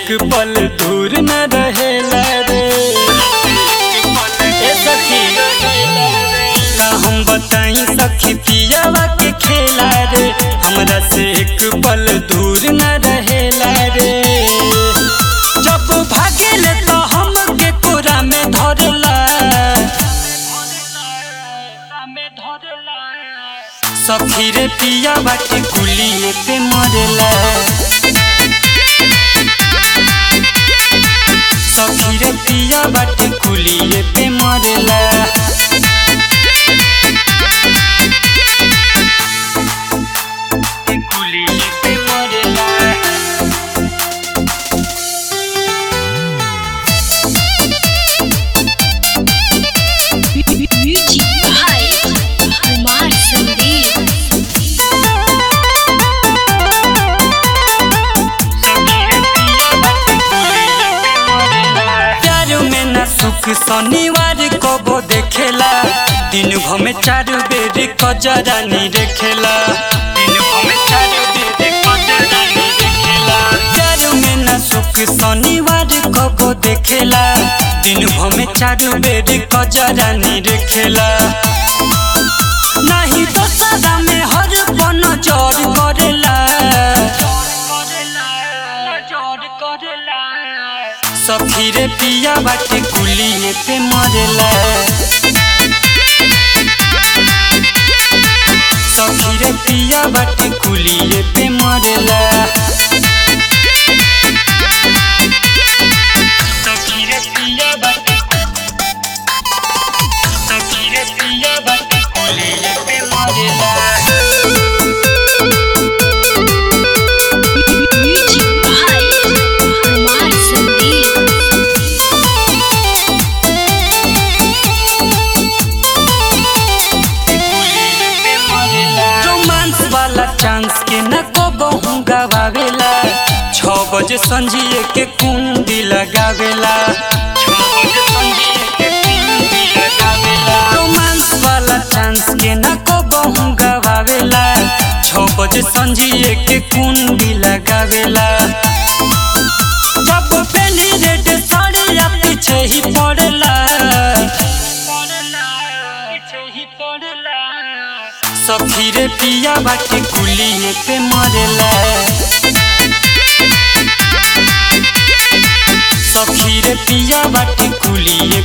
एक पल दूर न रहेला रे ए सखी का हम बताई सखी पियावा के खेला रे हमरा से एक पल दूर न रहेला रे जब भागेले तो हमके कोरा में धरला सखी रे पिया बाटे गुलिये पे मरेला सखी रे पिया बाटे गुलिये पे मरेला गुलिये पे मरेला Beauty by Kumar Sandeep. प्यार में न सुख शनिवार कबो देखेला दिन भर में चार बेर कजरानी देखेला दिन भर में चार बेर कजरानी देखेला प्यार में न सुख शनिवार कबो देखेला दिन भर में चार बेर कजरानी देखेला नहीं तो सदा में हर पन जोर करेला सखी रे पिया बाटे गुलिये पे मरेला सखी रे पिया बाटे गुलिये पे मरेला सखी रे पिया बाटे सखी रे पिया बाटे गुलिये पे मरेला Beauty by Kumar Sandeep. Romance वाला चांस के न को बहु गवावेला छ बजे संजिए के कुंडी लगावेला रोमांस वाला चांस के न को बहु गवावेला छ बजे संजिए के कुंडी लगावेला जब पहली रेड साड़िया पीछे ही पड़ेला सखी रे पिया बाटे गुलिये पे मरेला सखी रे पिया बाटे गुलिये